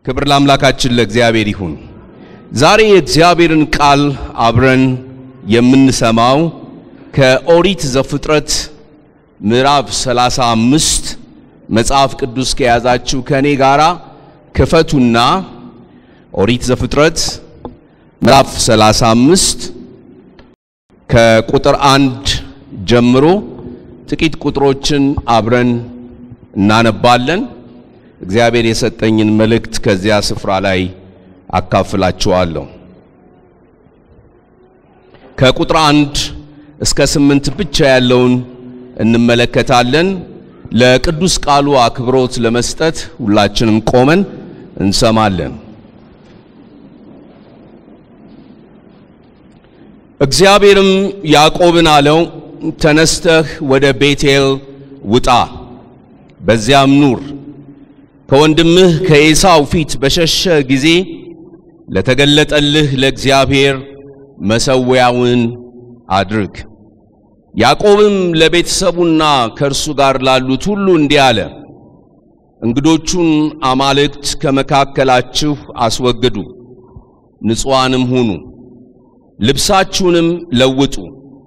ክብር ለአምላካችን ለእግዚአብሔር ይሁን። ዛሬ የእግዚአብሔርን ቃል አብረን የምንሰማው ከኦሪት ዘፍጥረት ምዕራፍ 35 መጽሐፍ ቅዱስ ከያዛችሁ ከእኔ ጋራ ክፈቱና ኦሪት ዘፍጥረት ምዕራፍ 35 ከቁጥር አንድ ጀምሮ ጥቂት ቁጥሮችን አብረን እናነባለን። እግዚአብሔር የሰጠኝን መልእክት ከዚያ ስፍራ ላይ አካፍላችኋለሁ። ከቁጥር አንድ እስከ ስምንት ብቻ ያለውን እንመለከታለን። ለቅዱስ ቃሉ አክብሮት ለመስጠት ሁላችንም ቆመን እንሰማለን። እግዚአብሔርም ያዕቆብን አለው፣ ተነስተህ ወደ ቤቴል ውጣ፣ በዚያም ኑር። ከወንድምህ ከኤሳው ፊት በሸሸ ጊዜ ለተገለጠልህ ለእግዚአብሔር መሠዊያውን አድርግ። ያዕቆብም ለቤተሰቡና ከእርሱ ጋር ላሉት ሁሉ እንዲህ አለ፣ እንግዶቹን አማልክት ከመካከላችሁ አስወግዱ፣ ንጹዋንም ሁኑ፣ ልብሳችሁንም ለውጡ።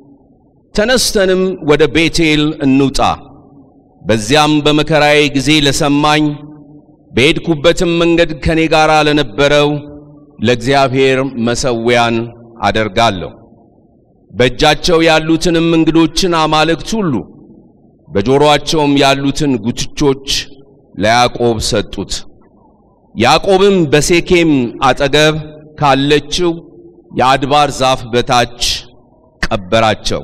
ተነስተንም ወደ ቤቴል እንውጣ። በዚያም በመከራዬ ጊዜ ለሰማኝ በሄድኩበትም መንገድ ከኔ ጋር ለነበረው ለእግዚአብሔር መሠዊያን አደርጋለሁ። በእጃቸው ያሉትንም እንግዶችን አማልክት ሁሉ በጆሮአቸውም ያሉትን ጉትቾች ለያዕቆብ ሰጡት። ያዕቆብም በሴኬም አጠገብ ካለችው የአድባር ዛፍ በታች ቀበራቸው።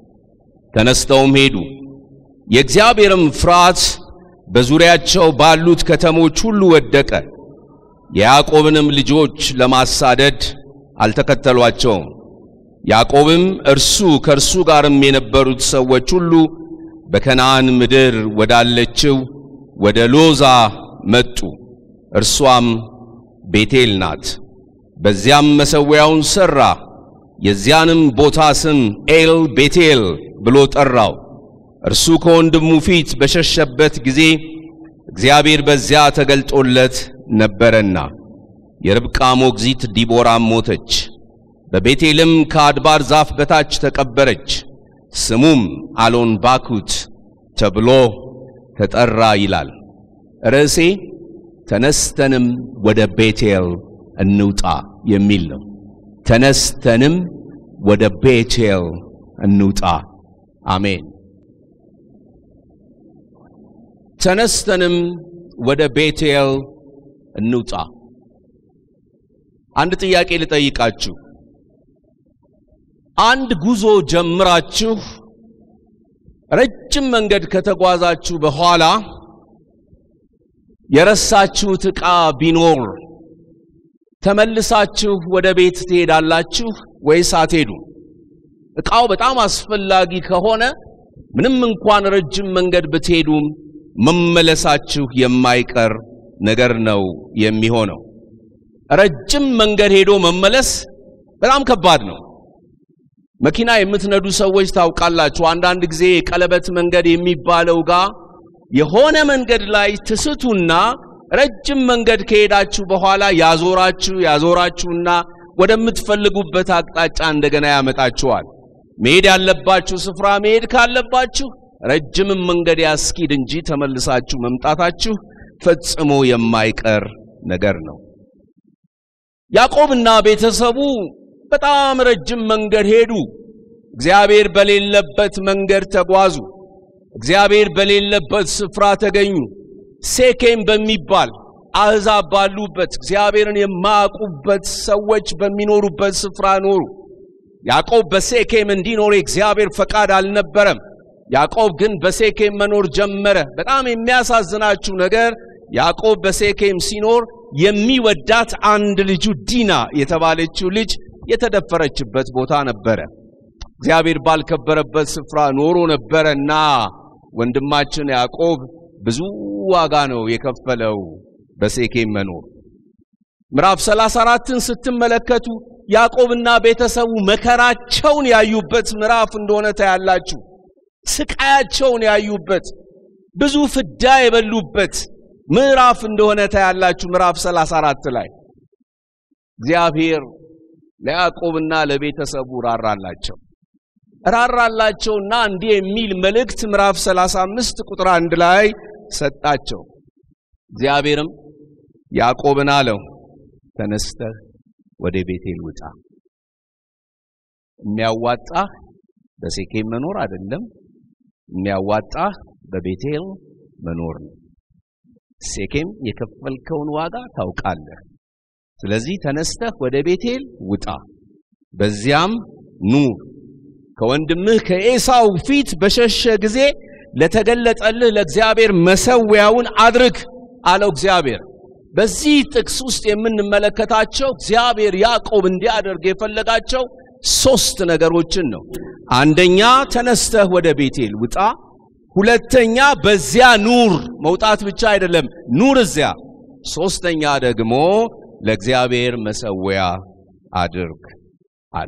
ተነስተውም ሄዱ። የእግዚአብሔርም ፍርሃት በዙሪያቸው ባሉት ከተሞች ሁሉ ወደቀ። የያዕቆብንም ልጆች ለማሳደድ አልተከተሏቸውም። ያዕቆብም እርሱ ከእርሱ ጋርም የነበሩት ሰዎች ሁሉ በከነዓን ምድር ወዳለችው ወደ ሎዛ መጡ። እርሷም ቤቴል ናት። በዚያም መሠዊያውን ሠራ። የዚያንም ቦታ ስም ኤል ቤቴል ብሎ ጠራው። እርሱ ከወንድሙ ፊት በሸሸበት ጊዜ እግዚአብሔር በዚያ ተገልጦለት ነበረና። የርብቃ ሞግዚት ዲቦራም ሞተች፣ በቤቴልም ከአድባር ዛፍ በታች ተቀበረች። ስሙም አሎን ባኩት ተብሎ ተጠራ ይላል። ርዕሴ ተነስተንም ወደ ቤቴል እንውጣ የሚል ነው። ተነስተንም ወደ ቤቴል እንውጣ። አሜን። ተነስተንም ወደ ቤቴል እንውጣ። አንድ ጥያቄ ልጠይቃችሁ። አንድ ጉዞ ጀምራችሁ ረጅም መንገድ ከተጓዛችሁ በኋላ የረሳችሁት ዕቃ ቢኖር ተመልሳችሁ ወደ ቤት ትሄዳላችሁ ወይስ አትሄዱ? ዕቃው በጣም አስፈላጊ ከሆነ ምንም እንኳን ረጅም መንገድ ብትሄዱም መመለሳችሁ የማይቀር ነገር ነው የሚሆነው። ረጅም መንገድ ሄዶ መመለስ በጣም ከባድ ነው። መኪና የምትነዱ ሰዎች ታውቃላችሁ። አንዳንድ ጊዜ የቀለበት መንገድ የሚባለው ጋር የሆነ መንገድ ላይ ትስቱና ረጅም መንገድ ከሄዳችሁ በኋላ ያዞራችሁ ያዞራችሁና ወደምትፈልጉበት አቅጣጫ እንደገና ያመጣችኋል። መሄድ ያለባችሁ ስፍራ መሄድ ካለባችሁ ረጅምም መንገድ ያስኪድ እንጂ ተመልሳችሁ መምጣታችሁ ፈጽሞ የማይቀር ነገር ነው። ያዕቆብና ቤተሰቡ በጣም ረጅም መንገድ ሄዱ። እግዚአብሔር በሌለበት መንገድ ተጓዙ። እግዚአብሔር በሌለበት ስፍራ ተገኙ። ሴኬም በሚባል አሕዛብ ባሉበት እግዚአብሔርን የማያውቁበት ሰዎች በሚኖሩበት ስፍራ ኖሩ። ያዕቆብ በሴኬም እንዲኖር የእግዚአብሔር ፈቃድ አልነበረም። ያዕቆብ ግን በሴኬም መኖር ጀመረ። በጣም የሚያሳዝናችሁ ነገር ያዕቆብ በሴኬም ሲኖር የሚወዳት አንድ ልጁ ዲና የተባለችው ልጅ የተደፈረችበት ቦታ ነበረ። እግዚአብሔር ባልከበረበት ስፍራ ኖሮ ነበረና ወንድማችን ያዕቆብ ብዙ ዋጋ ነው የከፈለው በሴኬም መኖር። ምዕራፍ 34ን ስትመለከቱ ያዕቆብና ቤተሰቡ መከራቸውን ያዩበት ምዕራፍ እንደሆነ ታያላችሁ። ስቃያቸውን ያዩበት፣ ብዙ ፍዳ የበሉበት፣ ምዕራፍ እንደሆነ ታያላችሁ። ምዕራፍ 34 ላይ እግዚአብሔር ለያዕቆብና ለቤተሰቡ ራራላቸው ራራላቸውና እንዲህ የሚል መልእክት ምዕራፍ 35 ቁጥር አንድ ላይ ሰጣቸው። እግዚአብሔርም ያዕቆብን አለው ተነስተህ ወደ ቤቴል ውጣ። የሚያዋጣህ በሴኬም መኖር አይደለም፣ የሚያዋጣህ በቤቴል መኖር ነው። ሴኬም የከፈልከውን ዋጋ ታውቃለህ። ስለዚህ ተነስተህ ወደ ቤቴል ውጣ፣ በዚያም ኑር። ከወንድምህ ከኤሳው ፊት በሸሸ ጊዜ ለተገለጠልህ ለእግዚአብሔር መሰዊያውን አድርግ አለው እግዚአብሔር። በዚህ ጥቅስ ውስጥ የምንመለከታቸው እግዚአብሔር ያዕቆብ እንዲያደርግ የፈለጋቸው ሶስት ነገሮችን ነው። አንደኛ ተነስተህ ወደ ቤቴል ውጣ። ሁለተኛ በዚያ ኑር፣ መውጣት ብቻ አይደለም ኑር እዚያ። ሶስተኛ ደግሞ ለእግዚአብሔር መሰዊያ አድርግ አለ።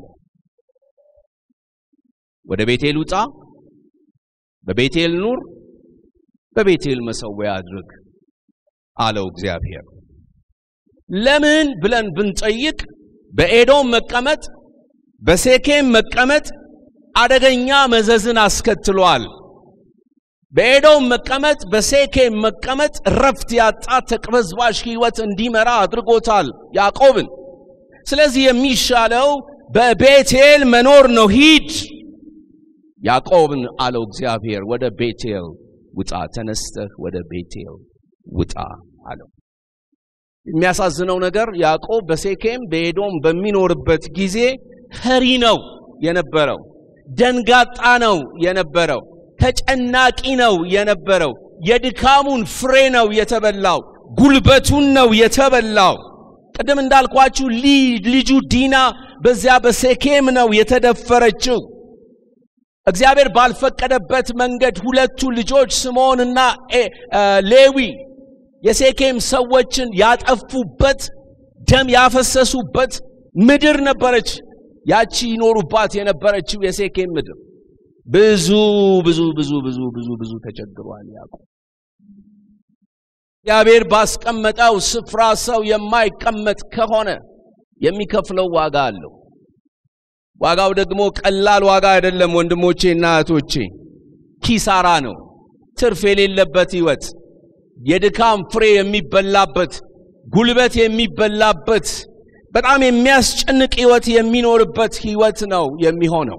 ወደ ቤቴል ውጣ፣ በቤቴል ኑር፣ በቤቴል መሰዊያ አድርግ አለው እግዚአብሔር። ለምን ብለን ብንጠይቅ በኤዶም መቀመጥ በሴኬም መቀመጥ አደገኛ መዘዝን አስከትሏል። በኤዶም መቀመጥ በሴኬም መቀመጥ ረፍት ያጣ ተቅበዝባዥ ሕይወት እንዲመራ አድርጎታል ያዕቆብን። ስለዚህ የሚሻለው በቤቴል መኖር ነው። ሂድ ያዕቆብን አለው እግዚአብሔር፣ ወደ ቤቴል ውጣ፣ ተነስተህ ወደ ቤቴል ውጣ አለው። የሚያሳዝነው ነገር ያዕቆብ በሴኬም በኤዶም በሚኖርበት ጊዜ ፈሪ ነው የነበረው፣ ደንጋጣ ነው የነበረው፣ ተጨናቂ ነው የነበረው። የድካሙን ፍሬ ነው የተበላው፣ ጉልበቱን ነው የተበላው። ቅድም እንዳልኳችሁ ልጁ ዲና በዚያ በሴኬም ነው የተደፈረችው። እግዚአብሔር ባልፈቀደበት መንገድ ሁለቱ ልጆች ስምዖንና ሌዊ የሴኬም ሰዎችን ያጠፉበት ደም ያፈሰሱበት ምድር ነበረች። ያቺ ይኖሩባት የነበረችው የሴኬም ምድር ብዙ ብዙ ብዙ ብዙ ብዙ ብዙ ተቸግሯል ያዕቆብ። እግዚአብሔር ባስቀመጠው ስፍራ ሰው የማይቀመጥ ከሆነ የሚከፍለው ዋጋ አለው። ዋጋው ደግሞ ቀላል ዋጋ አይደለም ወንድሞቼ እና እህቶቼ፣ ኪሳራ ነው። ትርፍ የሌለበት ህይወት፣ የድካም ፍሬ የሚበላበት፣ ጉልበት የሚበላበት፣ በጣም የሚያስጨንቅ ህይወት የሚኖርበት ህይወት ነው የሚሆነው።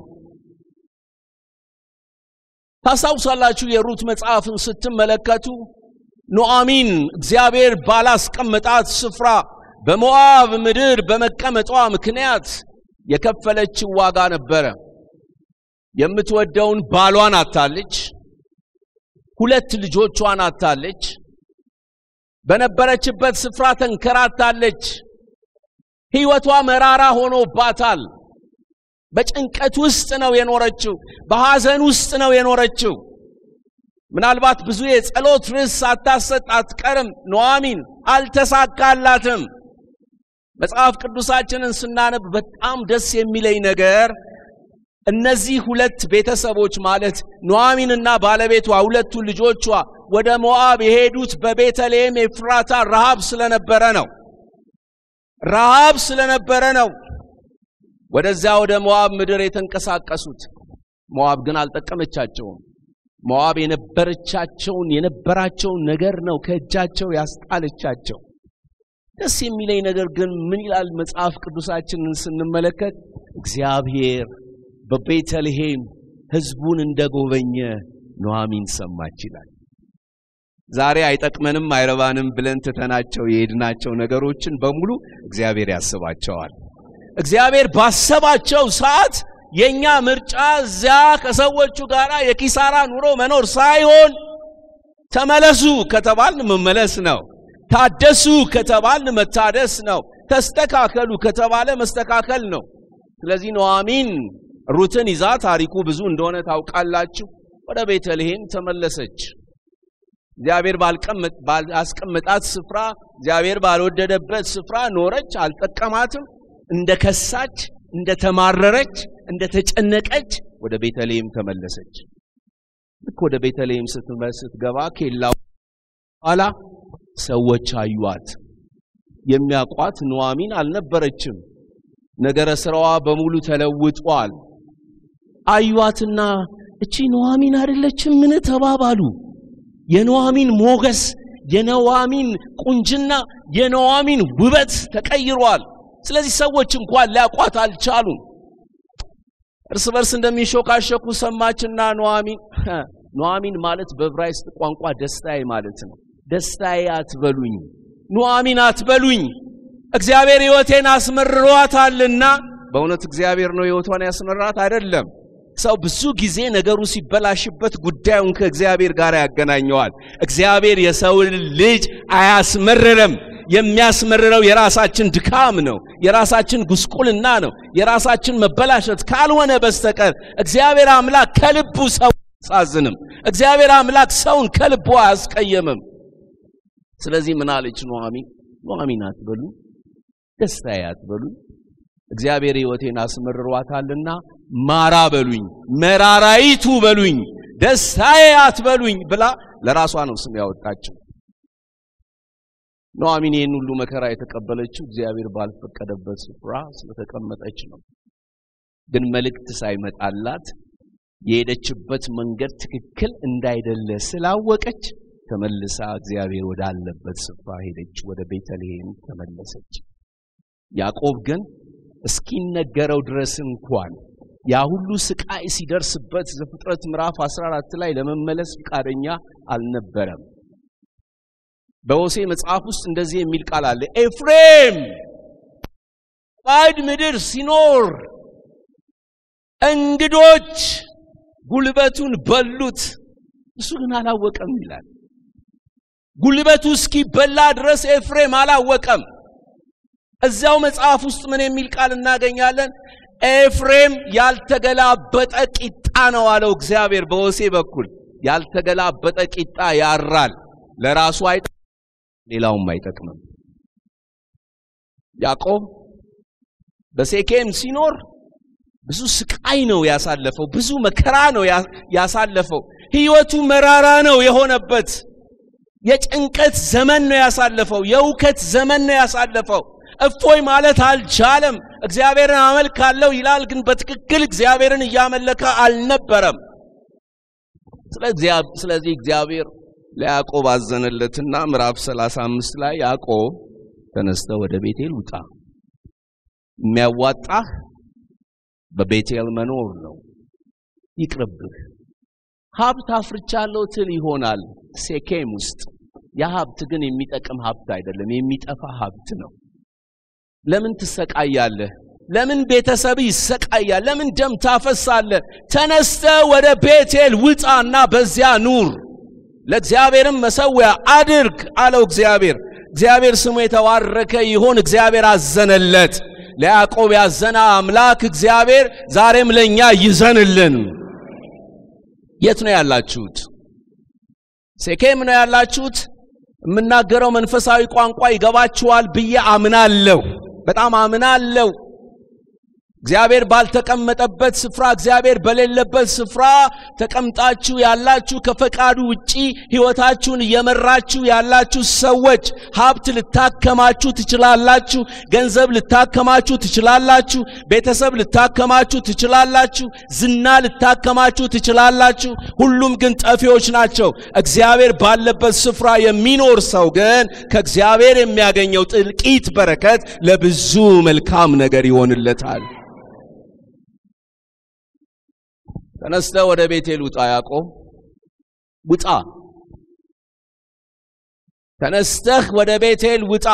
ታስታውሳላችሁ የሩት መጽሐፍን ስትመለከቱ ኑዓሚን እግዚአብሔር ባላስቀመጣት ስፍራ በሞዓብ ምድር በመቀመጧ ምክንያት የከፈለችው ዋጋ ነበረ። የምትወደውን ባሏን አታለች። ሁለት ልጆቿን አታለች። በነበረችበት ስፍራ ተንከራታለች። ህይወቷ መራራ ሆኖባታል። በጭንቀት ውስጥ ነው የኖረችው። በሐዘን ውስጥ ነው የኖረችው። ምናልባት ብዙ የጸሎት ርዕስ ሳታሰጥ አትቀርም። ኑዓሚን አልተሳካላትም። መጽሐፍ ቅዱሳችንን ስናነብ በጣም ደስ የሚለኝ ነገር እነዚህ ሁለት ቤተሰቦች ማለት ኑዓሚንና ባለቤቷ ሁለቱ ልጆቿ ወደ ሞዓብ የሄዱት በቤተልሔም ኤፍራታ ረሃብ ስለነበረ ነው። ረሃብ ስለነበረ ነው ወደዚያ ወደ ሞዓብ ምድር የተንቀሳቀሱት። ሞዓብ ግን አልጠቀመቻቸውም። ሞዓብ የነበረቻቸውን የነበራቸውን ነገር ነው ከእጃቸው ያስጣለቻቸው። ደስ የሚለኝ ነገር ግን ምን ይላል መጽሐፍ ቅዱሳችንን ስንመለከት እግዚአብሔር በቤተልሔም ሕዝቡን እንደጎበኘ ኑዓሚን ሰማች ይላል። ዛሬ አይጠቅመንም አይረባንም ብለን ትተናቸው የሄድናቸው ነገሮችን በሙሉ እግዚአብሔር ያስባቸዋል። እግዚአብሔር ባሰባቸው ሰዓት የኛ ምርጫ እዚያ ከሰዎቹ ጋር የኪሳራ ኑሮ መኖር ሳይሆን ተመለሱ ከተባልን መመለስ ነው። ታደሱ ከተባልን መታደስ ነው። ተስተካከሉ ከተባለ መስተካከል ነው። ስለዚህ ኑዓሚን ሩትን ይዛ ታሪኩ ብዙ እንደሆነ ታውቃላችሁ፣ ወደ ቤተልሔም ተመለሰች። እግዚአብሔር ባላስቀመጣት ስፍራ፣ እግዚአብሔር ባልወደደበት ስፍራ ኖረች፣ አልጠቀማትም። እንደ ከሳች፣ እንደ ተማረረች፣ እንደ ተጨነቀች ወደ ቤተልሔም ተመለሰች። ልክ ወደ ቤተልሔም ስትገባ ኬላው ኋላ ሰዎች አዩአት። የሚያውቋት ኑዋሚን አልነበረችም። ነገረ ስራዋ በሙሉ ተለውጧል። አዩአትና እቺ ኑዋሚን አይደለችም ምን ተባባሉ። የኑዋሚን ሞገስ፣ የኑዋሚን ቁንጅና፣ የኑዋሚን ውበት ተቀይሯል። ስለዚህ ሰዎች እንኳን ሊያቋት አልቻሉም። እርስ በርስ እንደሚሾካሸኩ ሰማችና ኑዋሚን ኑዋሚን ማለት በዕብራይስጥ ቋንቋ ደስታዬ ማለት ነው። ደስታዬ አትበሉኝ፣ ኑዋሚን አትበሉኝ፣ እግዚአብሔር ሕይወቴን አስመርሯታልና። በእውነት እግዚአብሔር ነው ሕይወቷን ያስመራት አይደለም። ሰው ብዙ ጊዜ ነገሩ ሲበላሽበት ጉዳዩን ከእግዚአብሔር ጋር ያገናኘዋል። እግዚአብሔር የሰውን ልጅ አያስመርርም። የሚያስመርረው የራሳችን ድካም ነው፣ የራሳችን ጉስቁልና ነው፣ የራሳችን መበላሸት ካልሆነ በስተቀር እግዚአብሔር አምላክ ከልቡ ሰው አያሳዝንም። እግዚአብሔር አምላክ ሰውን ከልቡ አያስቀየምም። ስለዚህ ምን አለች ኑዋሚን? ኑዋሚን አትበሉ፣ ደስታዬ አትበሉ፣ እግዚአብሔር ሕይወቴን አስመርሯታልና ማራ በሉኝ፣ መራራይቱ በሉኝ፣ ደስታዬ አትበሉኝ ብላ ለራሷ ነው ስም ያወጣችው። ኑዋሚን ይህን ሁሉ መከራ የተቀበለችው እግዚአብሔር ባልፈቀደበት ስፍራ ስለተቀመጠች ነው። ግን መልእክት ሳይመጣላት የሄደችበት መንገድ ትክክል እንዳይደለ ስላወቀች ተመልሳ እግዚአብሔር ወዳለበት ስፍራ ሄደች። ወደ ቤተልሔም ተመለሰች። ያዕቆብ ግን እስኪነገረው ድረስ እንኳን ያ ሁሉ ስቃይ ሲደርስበት ዘፍጥረት ምዕራፍ 14 ላይ ለመመለስ ፈቃደኛ አልነበረም። በሆሴ መጽሐፍ ውስጥ እንደዚህ የሚል ቃል አለ። ኤፍሬም ባዕድ ምድር ሲኖር እንግዶች ጉልበቱን በሉት፣ እሱ ግን አላወቀም ይላል። ጉልበቱ እስኪበላ ድረስ ኤፍሬም አላወቀም። እዚያው መጽሐፍ ውስጥ ምን የሚል ቃል እናገኛለን? ኤፍሬም ያልተገላበጠ ቂጣ ነው አለው እግዚአብሔር በሆሴ በኩል። ያልተገላበጠ ቂጣ ያራል፣ ለራሱ አይጠቅምም፣ ሌላውም አይጠቅምም። ያዕቆብ በሴኬም ሲኖር ብዙ ስቃይ ነው ያሳለፈው፣ ብዙ መከራ ነው ያሳለፈው። ሕይወቱ መራራ ነው የሆነበት። የጭንቀት ዘመን ነው ያሳለፈው። የእውከት ዘመን ነው ያሳለፈው። እፎይ ማለት አልቻለም። እግዚአብሔርን አመልካለሁ ይላል፣ ግን በትክክል እግዚአብሔርን እያመለከ አልነበረም። ስለዚህ እግዚአብሔር ለያዕቆብ አዘነለትና ምዕራፍ 35 ላይ ያዕቆብ ተነስተ ወደ ቤቴል ውጣ፣ የሚያዋጣህ በቤቴል መኖር ነው፣ ይቅርብህ። ሀብት አፍርቻለሁ ትል ይሆናል ሴኬም ውስጥ። ያ ሀብት ግን የሚጠቅም ሀብት አይደለም፣ የሚጠፋ ሀብት ነው። ለምን ትሰቃያለህ? ለምን ቤተሰብ ይሰቃያል? ለምን ደም ታፈሳለህ? ተነስተ ወደ ቤቴል ውጣና በዚያ ኑር፣ ለእግዚአብሔርም መሰዊያ አድርግ አለው እግዚአብሔር። እግዚአብሔር ስሙ የተባረከ ይሁን። እግዚአብሔር አዘነለት። ለያዕቆብ ያዘነ አምላክ እግዚአብሔር ዛሬም ለእኛ ይዘንልን። የት ነው ያላችሁት? ሴኬም ነው ያላችሁት? የምናገረው መንፈሳዊ ቋንቋ ይገባችኋል ብዬ አምናለሁ። በጣም አምናለሁ። እግዚአብሔር ባልተቀመጠበት ስፍራ እግዚአብሔር በሌለበት ስፍራ ተቀምጣችሁ ያላችሁ ከፈቃዱ ውጪ ሕይወታችሁን እየመራችሁ ያላችሁ ሰዎች ሀብት ልታከማችሁ ትችላላችሁ። ገንዘብ ልታከማችሁ ትችላላችሁ። ቤተሰብ ልታከማችሁ ትችላላችሁ። ዝና ልታከማችሁ ትችላላችሁ። ሁሉም ግን ጠፊዎች ናቸው። እግዚአብሔር ባለበት ስፍራ የሚኖር ሰው ግን ከእግዚአብሔር የሚያገኘው ጥልቂት በረከት ለብዙ መልካም ነገር ይሆንለታል። ተነስተ ወደ ቤቴል ውጣ። ያዕቆብ ውጣ፣ ተነስተህ ወደ ቤቴል ውጣ፣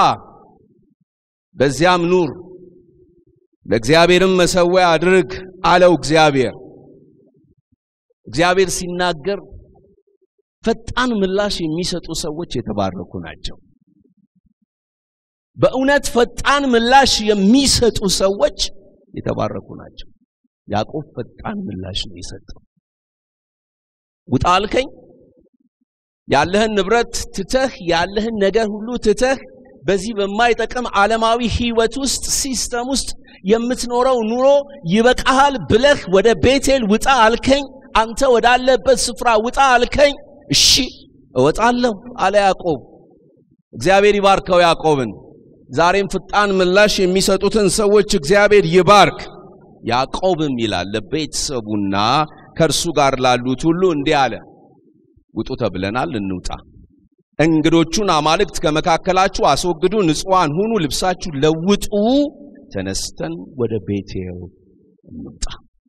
በዚያም ኑር፣ ለእግዚአብሔርም መሰዊያ አድርግ አለው እግዚአብሔር። እግዚአብሔር ሲናገር ፈጣን ምላሽ የሚሰጡ ሰዎች የተባረኩ ናቸው። በእውነት ፈጣን ምላሽ የሚሰጡ ሰዎች የተባረኩ ናቸው። ያዕቆብ ፈጣን ምላሽ ነው የሰጠው። ውጣ አልከኝ፣ ያለህን ንብረት ትተህ ያለህን ነገር ሁሉ ትተህ በዚህ በማይጠቅም ዓለማዊ ሕይወት ውስጥ ሲስተም ውስጥ የምትኖረው ኑሮ ይበቃሃል ብለህ ወደ ቤቴል ውጣ አልከኝ። አንተ ወዳለበት ስፍራ ውጣ አልከኝ። እሺ እወጣለሁ አለ ያዕቆብ። እግዚአብሔር ይባርከው ያዕቆብን። ዛሬም ፍጣን ምላሽ የሚሰጡትን ሰዎች እግዚአብሔር ይባርክ። ያዕቆብም ይላል ለቤተሰቡና ከእርሱ ጋር ላሉት ሁሉ እንዲህ አለ፣ ውጡ ተብለናል፣ እንውጣ። እንግዶቹን አማልክት ከመካከላችሁ አስወግዱ፣ ንጹዋን ሁኑ፣ ልብሳችሁ ለውጡ፣ ተነስተን ወደ ቤቴል እንውጣ።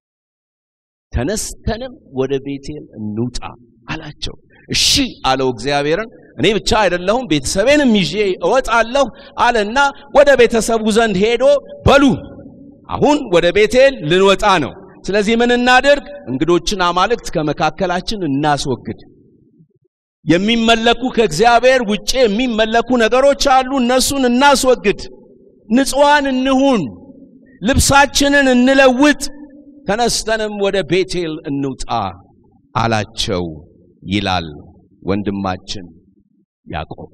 ተነስተንም ወደ ቤቴል እንውጣ አላቸው። እሺ አለው እግዚአብሔርን። እኔ ብቻ አይደለሁም ቤተሰቤንም ይዤ እወጣለሁ አለና ወደ ቤተሰቡ ዘንድ ሄዶ በሉ አሁን ወደ ቤቴል ልንወጣ ነው። ስለዚህ ምን እናድርግ? እንግዶችን አማልክት ከመካከላችን እናስወግድ። የሚመለኩ ከእግዚአብሔር ውጭ የሚመለኩ ነገሮች አሉ። እነሱን እናስወግድ። ንጹዋን እንሁን። ልብሳችንን እንለውጥ። ተነስተንም ወደ ቤቴል እንውጣ አላቸው ይላል ወንድማችን ያዕቆብ።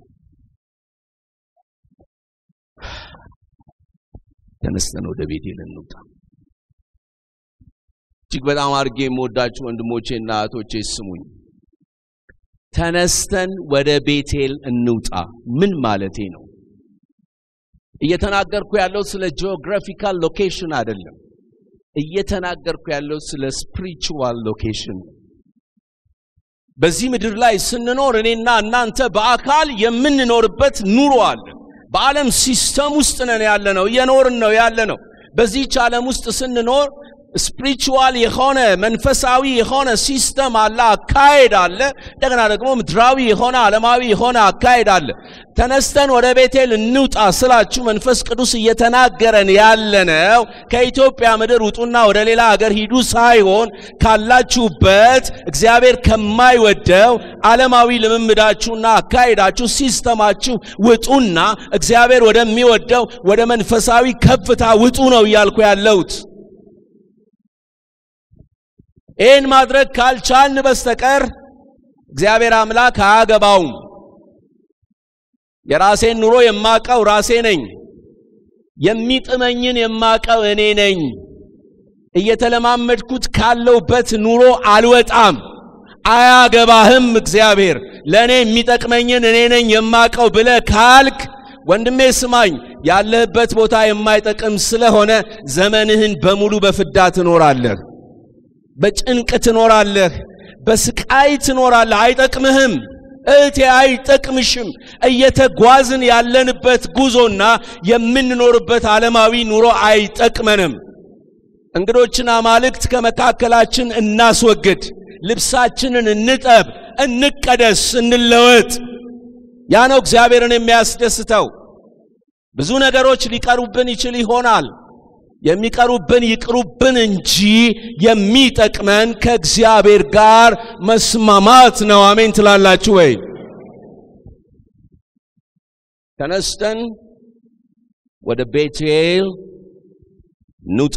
ተነስተን ወደ ቤቴል እንውጣ። እጅግ በጣም አድርጌ የምወዳችሁ ወንድሞቼና እህቶቼ ስሙኝ። ተነስተን ወደ ቤቴል እንውጣ ምን ማለቴ ነው? እየተናገርኩ ያለው ስለ ጂኦግራፊካል ሎኬሽን አይደለም። እየተናገርኩ ያለው ስለ ስፒሪቹዋል ሎኬሽን። በዚህ ምድር ላይ ስንኖር እኔና እናንተ በአካል የምንኖርበት ኑሮ አለ። በዓለም ሲስተም ውስጥ ነን ያለ ነው፣ እየኖርን ነው ያለ ነው። በዚህች ዓለም ውስጥ ስንኖር ስፒሪቹዋል የሆነ መንፈሳዊ የሆነ ሲስተም አለ፣ አካሄድ አለ። እንደገና ደግሞ ምድራዊ የሆነ ዓለማዊ የሆነ አካሄድ አለ። ተነስተን ወደ ቤቴል እንውጣ ስላችሁ መንፈስ ቅዱስ እየተናገረን ያለነው ከኢትዮጵያ ምድር ውጡና ወደ ሌላ ሀገር ሂዱ ሳይሆን ካላችሁበት እግዚአብሔር ከማይወደው ዓለማዊ ልምምዳችሁና አካሄዳችሁ ሲስተማችሁ ውጡና እግዚአብሔር ወደሚወደው ወደ መንፈሳዊ ከፍታ ውጡ ነው እያልኩ ያለሁት። ይህን ማድረግ ካልቻልን በስተቀር እግዚአብሔር አምላክ አያገባውም። የራሴን ኑሮ የማቀው ራሴ ነኝ። የሚጥመኝን የማቀው እኔ ነኝ። እየተለማመድኩት ካለውበት ኑሮ አልወጣም። አያገባህም። እግዚአብሔር ለእኔ የሚጠቅመኝን እኔ ነኝ የማቀው ብለ ካልክ ወንድሜ ስማኝ፣ ያለህበት ቦታ የማይጠቅም ስለሆነ ዘመንህን በሙሉ በፍዳ ትኖራለህ። በጭንቅ ትኖራለህ፣ በስቃይ ትኖራለህ። አይጠቅምህም እህቴ፣ አይጠቅምሽም። እየተጓዝን ያለንበት ጉዞና የምንኖርበት ዓለማዊ ኑሮ አይጠቅመንም። እንግዶችን አማልክት ከመካከላችን እናስወግድ። ልብሳችንን እንጠብ፣ እንቀደስ፣ እንለወጥ። ያ ነው እግዚአብሔርን የሚያስደስተው። ብዙ ነገሮች ሊቀሩብን ይችል ይሆናል የሚቀሩብን ይቅሩብን እንጂ የሚጠቅመን ከእግዚአብሔር ጋር መስማማት ነው። አሜን ትላላችሁ ወይ? ተነስተን ወደ ቤቴል እንውጣ፣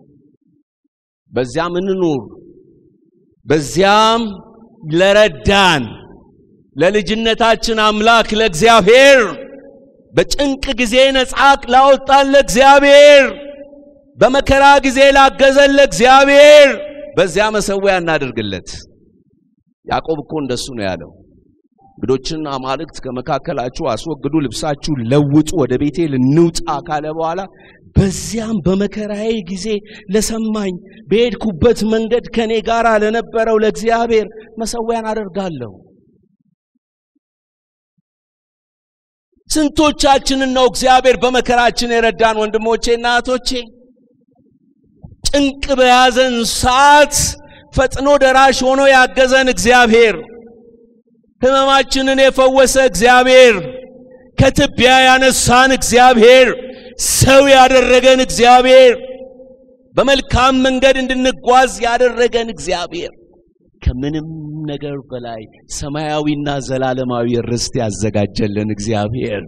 በዚያም እንኑር። በዚያም ለረዳን ለልጅነታችን አምላክ ለእግዚአብሔር በጭንቅ ጊዜ ነጻ ላወጣን ለእግዚአብሔር በመከራ ጊዜ ላገዘን ለእግዚአብሔር በዚያ መሰዊያ እናደርግለት። ያዕቆብ እኮ እንደሱ ነው ያለው። እንግዶችን አማልክት ከመካከላችሁ አስወግዱ፣ ልብሳችሁ ለውጡ፣ ወደ ቤቴል እንውጣ ካለ በኋላ በዚያም በመከራዬ ጊዜ ለሰማኝ በሄድኩበት መንገድ ከኔ ጋር ለነበረው ለእግዚአብሔር መሰዊያን አደርጋለሁ። ስንቶቻችንን ነው እግዚአብሔር በመከራችን የረዳን? ወንድሞቼና እህቶቼ ጭንቅ በያዘን ሰዓት ፈጥኖ ደራሽ ሆኖ ያገዘን እግዚአብሔር፣ ሕመማችንን የፈወሰ እግዚአብሔር፣ ከትቢያ ያነሳን እግዚአብሔር፣ ሰው ያደረገን እግዚአብሔር፣ በመልካም መንገድ እንድንጓዝ ያደረገን እግዚአብሔር፣ ከምንም ነገር በላይ ሰማያዊና ዘላለማዊ ርስት ያዘጋጀልን እግዚአብሔር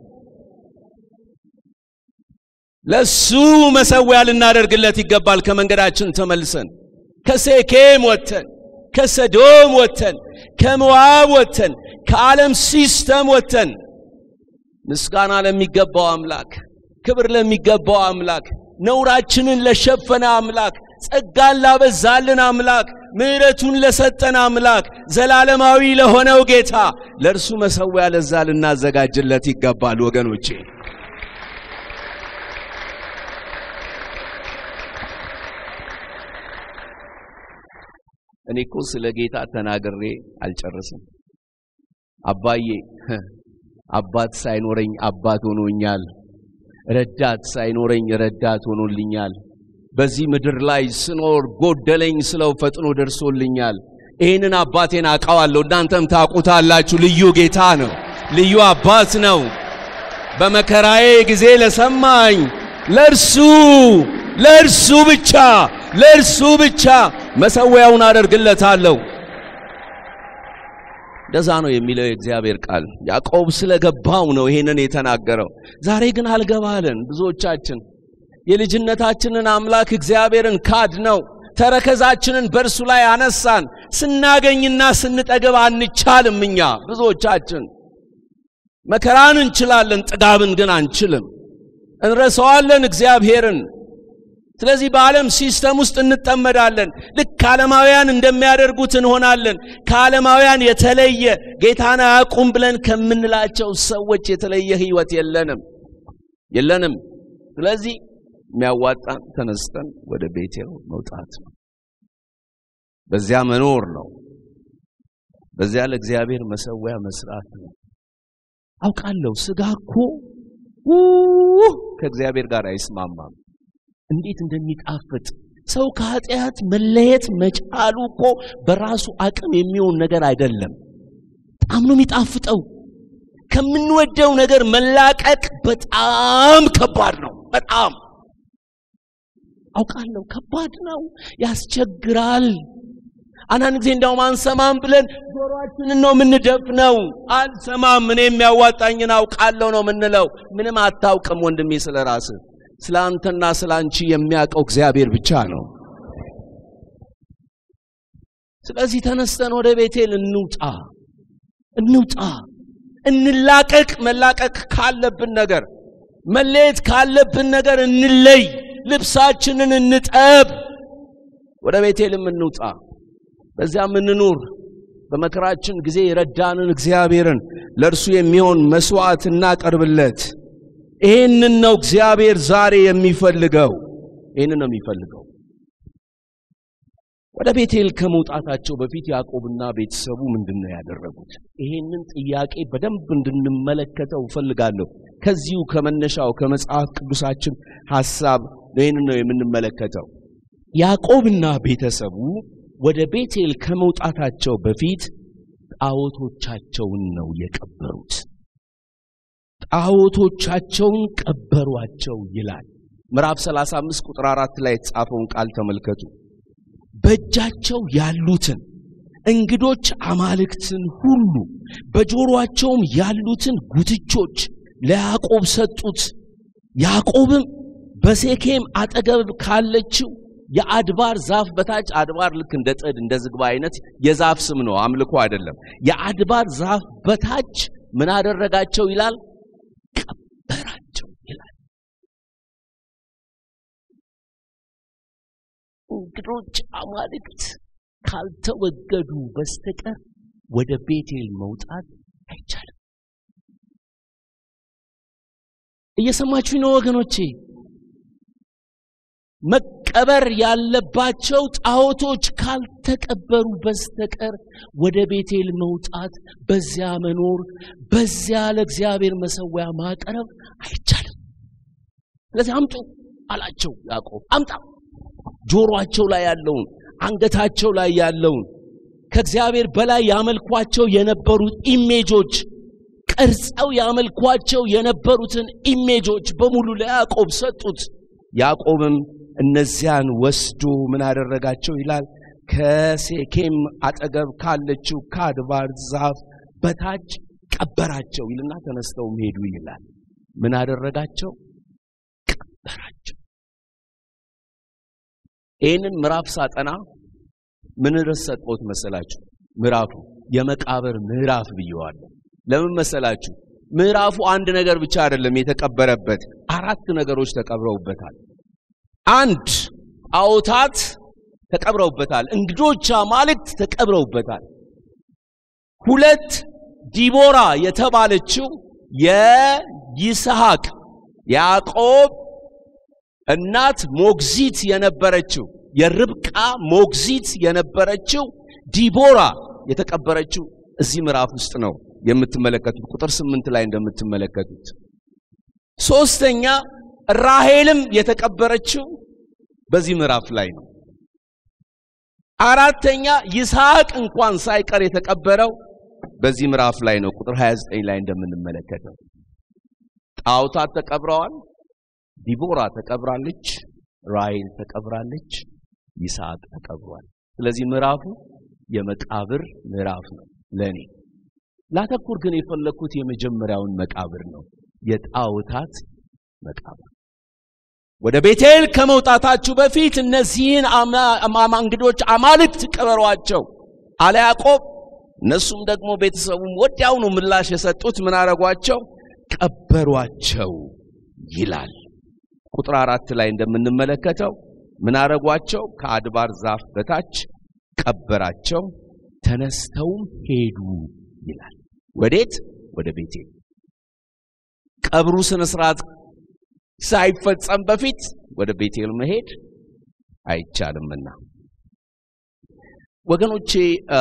ለሱ መሰዊያ ልናደርግለት ይገባል። ከመንገዳችን ተመልሰን ከሴኬም ወጥተን ከሰዶም ወጥተን ከሞዓብ ወጥተን ከዓለም ሲስተም ወጥተን ምስጋና ለሚገባው አምላክ፣ ክብር ለሚገባው አምላክ፣ ነውራችንን ለሸፈነ አምላክ፣ ጸጋን ላበዛልን አምላክ፣ ምሕረቱን ለሰጠን አምላክ ዘላለማዊ ለሆነው ጌታ ለእርሱ መሠዊያ ለዛ ልናዘጋጅለት ይገባል ወገኖቼ። እኔ እኮ ስለ ጌታ ተናግሬ አልጨርስም። አባዬ አባት ሳይኖረኝ አባት ሆኖኛል። ረዳት ሳይኖረኝ ረዳት ሆኖልኛል። በዚህ ምድር ላይ ስኖር ጎደለኝ ስለው ፈጥኖ ደርሶልኛል። ይህንን አባቴን አውቀዋለሁ፣ እናንተም ታውቁታላችሁ። ልዩ ጌታ ነው፣ ልዩ አባት ነው። በመከራዬ ጊዜ ለሰማኝ ለእርሱ ለእርሱ ብቻ ለእርሱ ብቻ መሠዊያውን አደርግለታለሁ። እንደዛ ነው የሚለው የእግዚአብሔር ቃል። ያዕቆብ ስለገባው ነው ይሄንን የተናገረው። ዛሬ ግን አልገባለን። ብዙዎቻችን የልጅነታችንን አምላክ እግዚአብሔርን ካድ ነው። ተረከዛችንን በእርሱ ላይ አነሳን። ስናገኝና ስንጠግብ አንቻልም። እኛ ብዙዎቻችን መከራን እንችላለን፣ ጥጋብን ግን አንችልም። እንረሳዋለን እግዚአብሔርን። ስለዚህ በዓለም ሲስተም ውስጥ እንጠመዳለን። ልክ ዓለማውያን እንደሚያደርጉት እንሆናለን። ከዓለማውያን የተለየ ጌታን አያውቁም ብለን ከምንላቸው ሰዎች የተለየ ሕይወት የለንም የለንም። ስለዚህ የሚያዋጣን ተነስተን ወደ ቤቴል መውጣት ነው። በዚያ መኖር ነው። በዚያ ለእግዚአብሔር መሠዊያ መስራት ነው። አውቃለሁ ሥጋ እኮ ከእግዚአብሔር ጋር አይስማማም። እንዴት እንደሚጣፍጥ ሰው ከኃጢአት መለየት መቻሉ እኮ በራሱ አቅም የሚሆን ነገር አይደለም። በጣም ነው የሚጣፍጠው። ከምንወደው ነገር መላቀቅ በጣም ከባድ ነው። በጣም አውቃለሁ፣ ከባድ ነው፣ ያስቸግራል። አንዳንድ ጊዜ እንዳውም አንሰማም ብለን ጆሮአችንን ነው የምንደፍነው። አልሰማም፣ እኔ የሚያዋጣኝን አውቃለሁ ነው የምንለው። ምንም አታውቅም ወንድሜ ስለ ራስህ ስለ አንተና ስለ አንቺ የሚያውቀው እግዚአብሔር ብቻ ነው። ስለዚህ ተነስተን ወደ ቤቴል እንውጣ፣ እንውጣ፣ እንላቀቅ። መላቀቅ ካለብን ነገር፣ መለየት ካለብን ነገር እንለይ። ልብሳችንን እንጠብ። ወደ ቤቴልም እንውጣ፣ በዚያም እንኑር። በመከራችን ጊዜ የረዳንን እግዚአብሔርን ለእርሱ የሚሆን መስዋዕት እናቀርብለት። ይህንን ነው እግዚአብሔር ዛሬ የሚፈልገው። ይህንን ነው የሚፈልገው። ወደ ቤቴል ከመውጣታቸው በፊት ያዕቆብና ቤተሰቡ ምንድን ነው ያደረጉት? ይህንን ጥያቄ በደንብ እንድንመለከተው እፈልጋለሁ። ከዚሁ ከመነሻው ከመጽሐፍ ቅዱሳችን ሐሳብ ይህንን ነው የምንመለከተው። ያዕቆብና ቤተሰቡ ወደ ቤቴል ከመውጣታቸው በፊት ጣዖቶቻቸውን ነው የቀበሩት። ጣዖቶቻቸውን ቀበሯቸው ይላል። ምዕራፍ 35 ቁጥር 4 ላይ የተጻፈውን ቃል ተመልከቱ። በእጃቸው ያሉትን እንግዶች አማልክትን ሁሉ በጆሮአቸውም ያሉትን ጉትቾች ለያዕቆብ ሰጡት። ያዕቆብም በሴኬም አጠገብ ካለችው የአድባር ዛፍ በታች አድባር ልክ እንደ ጥድ እንደ ዝግባ አይነት የዛፍ ስም ነው፣ አምልኮ አይደለም። የአድባር ዛፍ በታች ምን አደረጋቸው ይላል? ቀበራቸው ይላል። እንግዶች አማልክት ካልተወገዱ በስተቀር ወደ ቤቴል መውጣት አይቻልም። እየሰማችሁ ነው ወገኖቼ? መቀበር ያለባቸው ጣዖቶች ካልተቀበሩ በስተቀር ወደ ቤቴል መውጣት፣ በዚያ መኖር፣ በዚያ ለእግዚአብሔር መሠዊያ ማቅረብ አይቻልም። ስለዚህ አምጡ አላቸው ያዕቆብ። አምጣ ጆሮአቸው ላይ ያለውን አንገታቸው ላይ ያለውን ከእግዚአብሔር በላይ ያመልኳቸው የነበሩት ኢሜጆች ቀርጸው ያመልኳቸው የነበሩትን ኢሜጆች በሙሉ ለያዕቆብ ሰጡት። ያዕቆብም እነዚያን ወስዶ ምን አደረጋቸው ይላል? ከሴኬም አጠገብ ካለችው ከአድባር ዛፍ በታች ቀበራቸው ይልና ተነስተውም ሄዱ ይላል። ምን አደረጋቸው? ቀበራቸው። ይህንን ምዕራፍ ሳጠና ምን ርዕስ ሰጠሁት መሰላችሁ? ምዕራፉ የመቃብር ምዕራፍ ብየዋለሁ። ለምን መሰላችሁ? ምዕራፉ አንድ ነገር ብቻ አይደለም የተቀበረበት፣ አራት ነገሮች ተቀብረውበታል። አንድ ጣዖታት ተቀብረውበታል። እንግዶች አማልክት ተቀብረውበታል። ሁለት ዲቦራ የተባለችው የይስሐቅ ያዕቆብ እናት ሞግዚት የነበረችው የርብቃ ሞግዚት የነበረችው ዲቦራ የተቀበረችው እዚህ ምዕራፍ ውስጥ ነው የምትመለከቱት። ቁጥር ስምንት ላይ እንደምትመለከቱት ሶስተኛ ራሄልም የተቀበረችው በዚህ ምዕራፍ ላይ ነው። አራተኛ ይስሐቅ እንኳን ሳይቀር የተቀበረው በዚህ ምዕራፍ ላይ ነው። ቁጥር 29 ላይ እንደምንመለከተው ጣዖታት ተቀብረዋል። ዲቦራ ተቀብራለች፣ ራሔል ተቀብራለች፣ ይስሐቅ ተቀብሯል። ስለዚህ ምዕራፉ የመቃብር ምዕራፍ ነው። ለኔ ላተኩር ግን የፈለኩት የመጀመሪያውን መቃብር ነው፣ የጣዖታት መቃብር። ወደ ቤቴል ከመውጣታችሁ በፊት እነዚህን እንግዶች አማልክት ቅበሯቸው አለ ያዕቆብ። እነሱም ደግሞ ቤተሰቡም ወዲያውኑ ምላሽ የሰጡት ምን አረጓቸው? ቀበሯቸው ይላል። ቁጥር አራት ላይ እንደምንመለከተው ምን አረጓቸው? ከአድባር ዛፍ በታች ቀበራቸው፣ ተነስተውም ሄዱ ይላል። ወዴት? ወደ ቤቴል። ቀብሩ ስነ ስርዓት ሳይፈጸም በፊት ወደ ቤቴል መሄድ አይቻልምና ወገኖቼ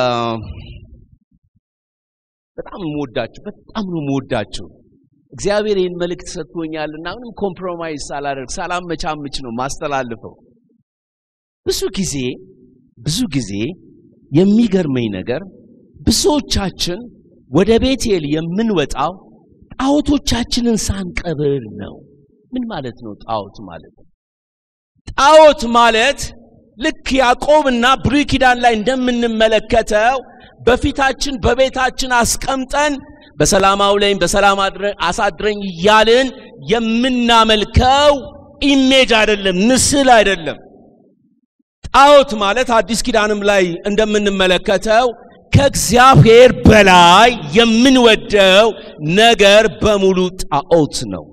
በጣም የምወዳችሁ በጣም ነው የምወዳችሁ። እግዚአብሔር ይህን መልእክት ሰጥቶኛልና ምንም ኮምፕሮማይዝ ሳላደርግ ሳላመቻምች ነው ማስተላልፈው። ብዙ ጊዜ ብዙ ጊዜ የሚገርመኝ ነገር ብዙዎቻችን ወደ ቤቴል የምንወጣው ጣዖቶቻችንን ሳንቀብር ነው። ምን ማለት ነው ጣዖት ማለት? ጣዖት ማለት ልክ ያዕቆብና ብሉይ ኪዳን ላይ እንደምንመለከተው በፊታችን በቤታችን አስቀምጠን በሰላም አውለኝ በሰላም አሳድረኝ እያልን የምናመልከው ኢሜጅ አይደለም፣ ምስል አይደለም። ጣዖት ማለት አዲስ ኪዳንም ላይ እንደምንመለከተው ከእግዚአብሔር በላይ የምንወደው ነገር በሙሉ ጣዖት ነው።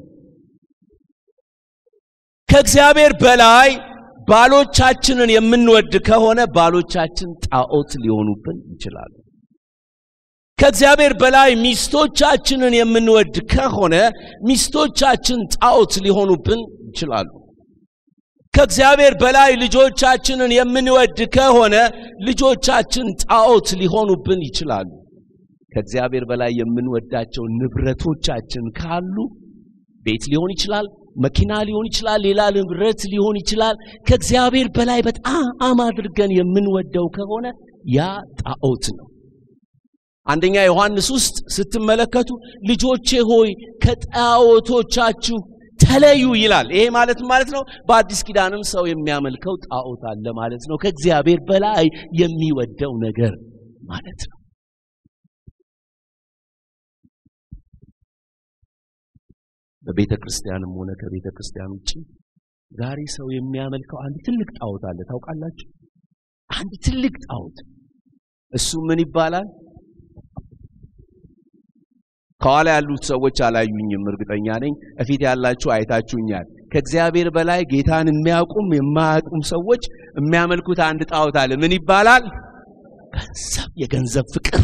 ከእግዚአብሔር በላይ ባሎቻችንን የምንወድ ከሆነ ባሎቻችን ጣዖት ሊሆኑብን ይችላሉ። ከእግዚአብሔር በላይ ሚስቶቻችንን የምንወድ ከሆነ ሚስቶቻችን ጣዖት ሊሆኑብን ይችላሉ። ከእግዚአብሔር በላይ ልጆቻችንን የምንወድ ከሆነ ልጆቻችን ጣዖት ሊሆኑብን ይችላሉ። ከእግዚአብሔር በላይ የምንወዳቸው ንብረቶቻችን ካሉ ቤት ሊሆን ይችላል፣ መኪና ሊሆን ይችላል፣ ሌላ ንብረት ሊሆን ይችላል። ከእግዚአብሔር በላይ በጣም አድርገን የምንወደው ከሆነ ያ ጣዖት ነው። አንደኛ ዮሐንስ ውስጥ ስትመለከቱ ልጆቼ ሆይ ከጣዖቶቻችሁ ተለዩ ይላል። ይሄ ማለት ማለት ነው በአዲስ ኪዳንም ሰው የሚያመልከው ጣዖት አለ ማለት ነው። ከእግዚአብሔር በላይ የሚወደው ነገር ማለት ነው። በቤተ ክርስቲያንም ሆነ ከቤተ ክርስቲያን ውጭ ዛሬ ሰው የሚያመልከው አንድ ትልቅ ጣዖት አለ። ታውቃላችሁ? አንድ ትልቅ ጣዖት እሱ ምን ይባላል? ከኋላ ያሉት ሰዎች አላዩኝም፣ እርግጠኛ ነኝ። እፊት ያላችሁ አይታችሁኛል። ከእግዚአብሔር በላይ ጌታን የሚያውቁም የማያውቁም ሰዎች የሚያመልኩት አንድ ጣዖት አለ። ምን ይባላል? ገንዘብ፣ የገንዘብ ፍቅር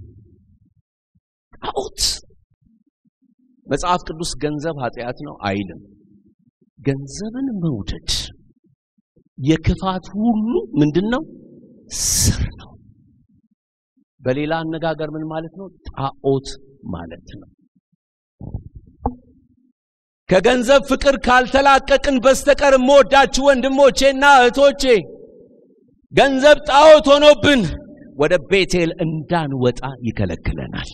ጣዖት። መጽሐፍ ቅዱስ ገንዘብ ኃጢአት ነው አይልም። ገንዘብን መውደድ የክፋት ሁሉ ምንድን ነው? ስር ነው። በሌላ አነጋገር ምን ማለት ነው? ጣዖት ማለት ነው። ከገንዘብ ፍቅር ካልተላቀቅን በስተቀር የምወዳችሁ ወንድሞቼና እህቶቼ ገንዘብ ጣዖት ሆኖብን ወደ ቤቴል እንዳንወጣ ይከለክለናል።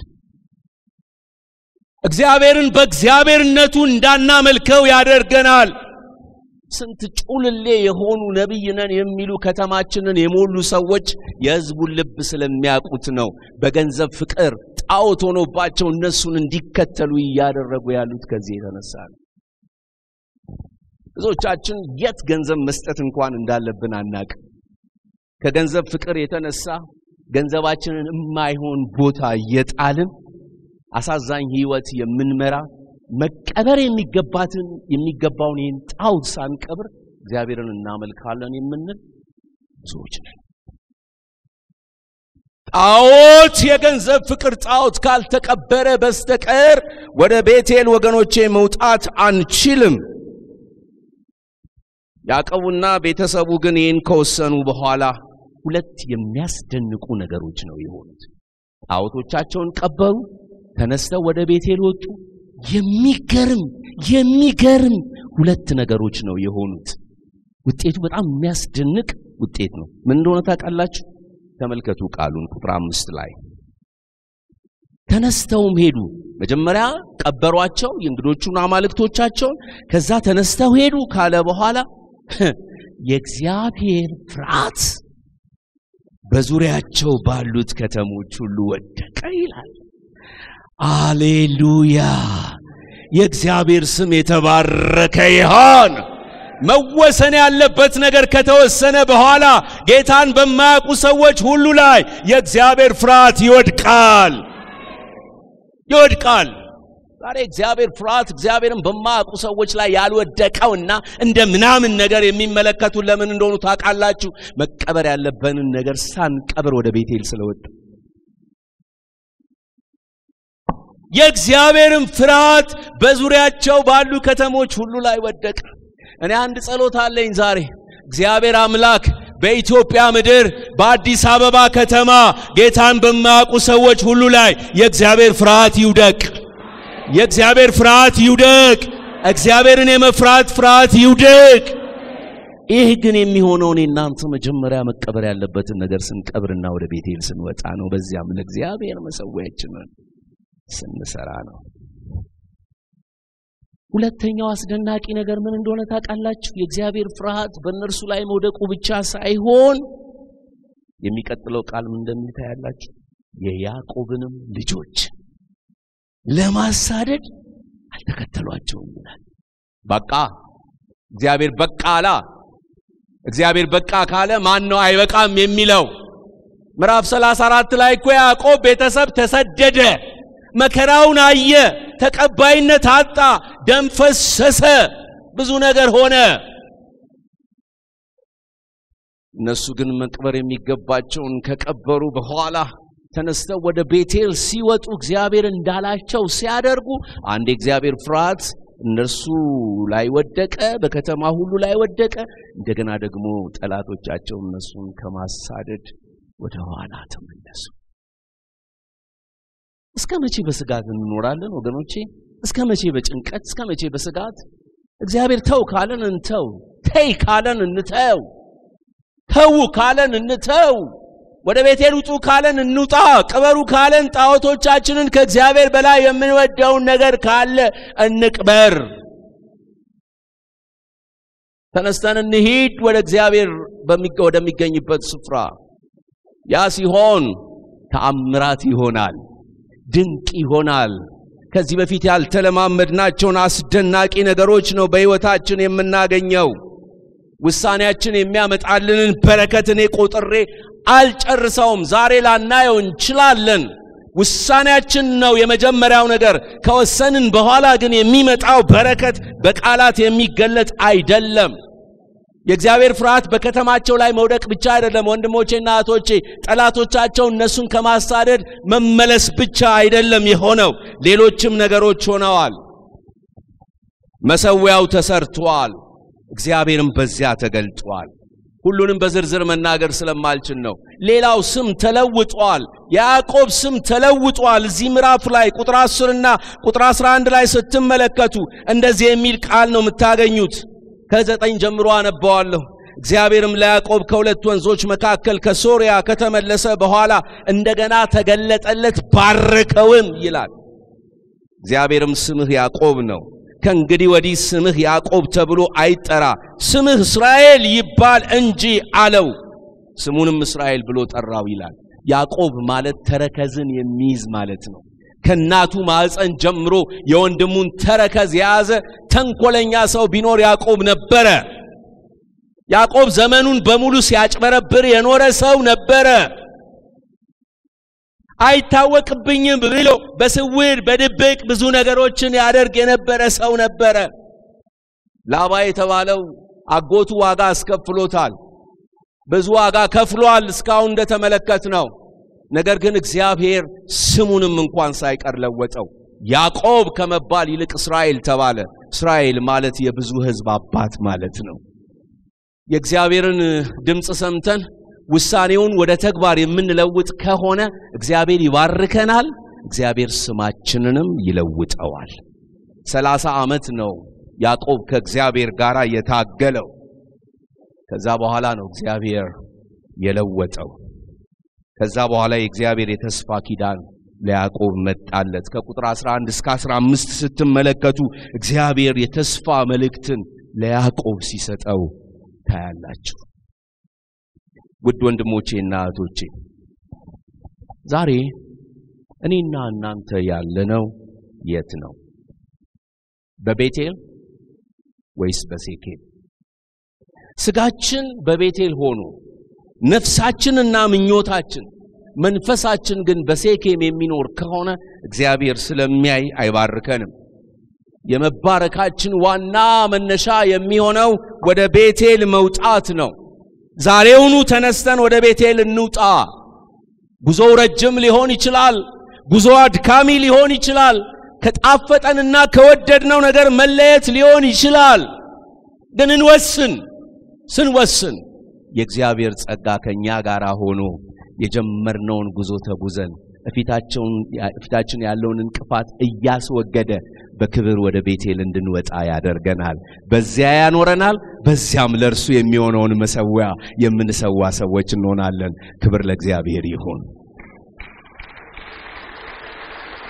እግዚአብሔርን በእግዚአብሔርነቱ እንዳናመልከው ያደርገናል። ስንት ጩልሌ የሆኑ ነቢይ ነን የሚሉ ከተማችንን የሞሉ ሰዎች የሕዝቡን ልብ ስለሚያውቁት ነው። በገንዘብ ፍቅር ጣዖት ሆኖባቸው እነሱን እንዲከተሉ እያደረጉ ያሉት ከዚህ የተነሳ ነው። ብዙዎቻችን የት ገንዘብ መስጠት እንኳን እንዳለብን አናቅም። ከገንዘብ ፍቅር የተነሳ ገንዘባችንን የማይሆን ቦታ እየጣልን አሳዛኝ ሕይወት የምንመራ መቀበር የሚገባትን የሚገባውን ይህን ጣዖት ሳንቀብር እግዚአብሔርን እናመልካለን የምንል ብዙዎች ነን። ጣዖት የገንዘብ ፍቅር ጣዖት ካልተቀበረ በስተቀር ወደ ቤቴል ወገኖቼ መውጣት አንችልም። ያዕቆብና ቤተሰቡ ግን ይህን ከወሰኑ በኋላ ሁለት የሚያስደንቁ ነገሮች ነው የሆኑት። ጣዖቶቻቸውን ቀበሩ፣ ተነስተው ወደ ቤቴል ወጡ። የሚገርም የሚገርም ሁለት ነገሮች ነው የሆኑት። ውጤቱ በጣም የሚያስደንቅ ውጤት ነው። ምን እንደሆነ ታውቃላችሁ? ተመልከቱ ቃሉን ቁጥር አምስት ላይ ተነስተውም ሄዱ። መጀመሪያ ቀበሯቸው የእንግዶቹን አማልክቶቻቸውን፣ ከዛ ተነስተው ሄዱ ካለ በኋላ የእግዚአብሔር ፍርሃት በዙሪያቸው ባሉት ከተሞች ሁሉ ወደቀ ይላል። አሌሉያ! የእግዚአብሔር ስም የተባረከ ይሆን። መወሰን ያለበት ነገር ከተወሰነ በኋላ ጌታን በማያውቁ ሰዎች ሁሉ ላይ የእግዚአብሔር ፍርሃት ይወድቃል ይወድቃል። ዛሬ እግዚአብሔር ፍርሃት እግዚአብሔርን በማያውቁ ሰዎች ላይ ያልወደቀውና እንደ ምናምን ነገር የሚመለከቱ ለምን እንደሆኑ ታውቃላችሁ? መቀበር ያለብንን ነገር ሳንቀብር ወደ ቤቴል ስለወጣ የእግዚአብሔርን ፍርሃት በዙሪያቸው ባሉ ከተሞች ሁሉ ላይ ወደቀ። እኔ አንድ ጸሎት አለኝ ዛሬ እግዚአብሔር አምላክ በኢትዮጵያ ምድር በአዲስ አበባ ከተማ ጌታን በማያውቁ ሰዎች ሁሉ ላይ የእግዚአብሔር ፍርሃት ይውደቅ። የእግዚአብሔር ፍርሃት ይውደቅ። እግዚአብሔርን የመፍራት ፍርሃት ይውደቅ። ይህ ግን የሚሆነው እኔ እናንተ መጀመሪያ መቀበር ያለበትን ነገር ስንቀብርና ወደ ቤቴል ስንወጣ ነው። በዚያም ለእግዚአብሔር መሰዊያችንን ስንሰራ ነው። ሁለተኛው አስደናቂ ነገር ምን እንደሆነ ታውቃላችሁ? የእግዚአብሔር ፍርሃት በእነርሱ ላይ መውደቁ ብቻ ሳይሆን የሚቀጥለው ቃል ምን እንደሚል ታያላችሁ። የያዕቆብንም ልጆች ለማሳደድ አልተከተሏቸውም ይላል። በቃ እግዚአብሔር በቃ አላ። እግዚአብሔር በቃ ካለ ማን ነው አይበቃም የሚለው? ምዕራፍ 34 ላይ እኮ ያዕቆብ ቤተሰብ ተሰደደ፣ መከራውን አየ፣ ተቀባይነት አጣ፣ ደም ፈሰሰ፣ ብዙ ነገር ሆነ። እነሱ ግን መቅበር የሚገባቸውን ከቀበሩ በኋላ ተነስተው ወደ ቤቴል ሲወጡ እግዚአብሔር እንዳላቸው ሲያደርጉ አንድ የእግዚአብሔር ፍርሃት እነርሱ ላይ ወደቀ፣ በከተማ ሁሉ ላይ ወደቀ። እንደገና ደግሞ ጠላቶቻቸው እነሱን ከማሳደድ ወደ ኋላ ተመለሱ። እስከ መቼ በስጋት እንኖራለን ወገኖቼ? እስከ መቼ በጭንቀት? እስከ መቼ በስጋት? እግዚአብሔር ተው ካለን እንተው፣ ተይ ካለን እንተው፣ ተዉ ካለን እንተው፣ ወደ ቤቴል ውጡ ካለን እንውጣ፣ ቅበሩ ካለን ጣዖቶቻችንን ከእግዚአብሔር በላይ የምንወደውን ነገር ካለ እንቅበር። ተነስተን እንሂድ ወደ እግዚአብሔር ወደሚገኝበት ስፍራ። ያ ሲሆን ተአምራት ይሆናል፣ ድንቅ ይሆናል። ከዚህ በፊት ያልተለማመድናቸውን አስደናቂ ነገሮች ነው በሕይወታችን የምናገኘው። ውሳኔያችን የሚያመጣልንን በረከት እኔ ቆጥሬ አልጨርሰውም። ዛሬ ላናየው እንችላለን። ውሳኔያችን ነው የመጀመሪያው ነገር። ከወሰንን በኋላ ግን የሚመጣው በረከት በቃላት የሚገለጥ አይደለም። የእግዚአብሔር ፍርሃት በከተማቸው ላይ መውደቅ ብቻ አይደለም ወንድሞቼና እህቶቼ፣ ጠላቶቻቸው እነሱን ከማሳደድ መመለስ ብቻ አይደለም የሆነው፣ ሌሎችም ነገሮች ሆነዋል። መሰዊያው ተሰርቷል። እግዚአብሔርም በዚያ ተገልጧል። ሁሉንም በዝርዝር መናገር ስለማልችል ነው። ሌላው ስም ተለውጧል። የያዕቆብ ስም ተለውጧል። እዚህ ምዕራፍ ላይ ቁጥር 10 እና ቁጥር 11 ላይ ስትመለከቱ እንደዚህ የሚል ቃል ነው የምታገኙት። ከዘጠኝ ጀምሮ አነባዋለሁ። እግዚአብሔርም ለያዕቆብ ከሁለት ወንዞች መካከል ከሶርያ ከተመለሰ በኋላ እንደገና ተገለጠለት፣ ባረከውም ይላል። እግዚአብሔርም ስምህ ያዕቆብ ነው ከእንግዲህ ወዲህ ስምህ ያዕቆብ ተብሎ አይጠራ፣ ስምህ እስራኤል ይባል እንጂ አለው። ስሙንም እስራኤል ብሎ ጠራው ይላል። ያዕቆብ ማለት ተረከዝን የሚይዝ ማለት ነው። ከእናቱ ማዕፀን ጀምሮ የወንድሙን ተረከዝ የያዘ ተንኮለኛ ሰው ቢኖር ያዕቆብ ነበረ። ያዕቆብ ዘመኑን በሙሉ ሲያጭበረብር የኖረ ሰው ነበረ። አይታወቅብኝም ብሎ በስውር በድብቅ ብዙ ነገሮችን ያደርግ የነበረ ሰው ነበረ። ላባ የተባለው አጎቱ ዋጋ አስከፍሎታል። ብዙ ዋጋ ከፍሏል እስካሁን እንደተመለከት ነው። ነገር ግን እግዚአብሔር ስሙንም እንኳን ሳይቀር ለወጠው። ያዕቆብ ከመባል ይልቅ እስራኤል ተባለ። እስራኤል ማለት የብዙ ሕዝብ አባት ማለት ነው። የእግዚአብሔርን ድምፅ ሰምተን ውሳኔውን ወደ ተግባር የምንለውጥ ከሆነ እግዚአብሔር ይባርከናል። እግዚአብሔር ስማችንንም ይለውጠዋል። ሰላሳ ዓመት ነው ያዕቆብ ከእግዚአብሔር ጋር የታገለው። ከዛ በኋላ ነው እግዚአብሔር የለወጠው። ከዛ በኋላ የእግዚአብሔር የተስፋ ኪዳን ለያዕቆብ መጣለት። ከቁጥር 11 እስከ 15 ስትመለከቱ እግዚአብሔር የተስፋ መልእክትን ለያዕቆብ ሲሰጠው ታያላችሁ። ውድ ወንድሞቼና እህቶቼ ዛሬ እኔና እናንተ ያለነው የት ነው? በቤቴል ወይስ በሴኬም? ስጋችን በቤቴል ሆኖ ነፍሳችንና ምኞታችን መንፈሳችን ግን በሴኬም የሚኖር ከሆነ እግዚአብሔር ስለሚያይ አይባርከንም። የመባረካችን ዋና መነሻ የሚሆነው ወደ ቤቴል መውጣት ነው። ዛሬውኑ ተነስተን ወደ ቤቴል እንውጣ። ጉዞው ረጅም ሊሆን ይችላል። ጉዞ አድካሚ ሊሆን ይችላል። ከጣፈጠንና ከወደድነው ነገር መለየት ሊሆን ይችላል። ግን እንወስን። ስንወስን የእግዚአብሔር ጸጋ ከኛ ጋር ሆኖ የጀመርነውን ጉዞ ተጉዘን እፊታችን ያለውን እንቅፋት እያስወገደ በክብር ወደ ቤቴል እንድንወጣ ያደርገናል። በዚያ ያኖረናል። በዚያም ለእርሱ የሚሆነውን መሰዊያ የምንሰዋ ሰዎች እንሆናለን። ክብር ለእግዚአብሔር ይሁን።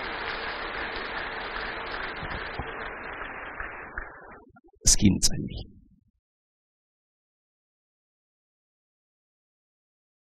እስኪ እንጸልይ።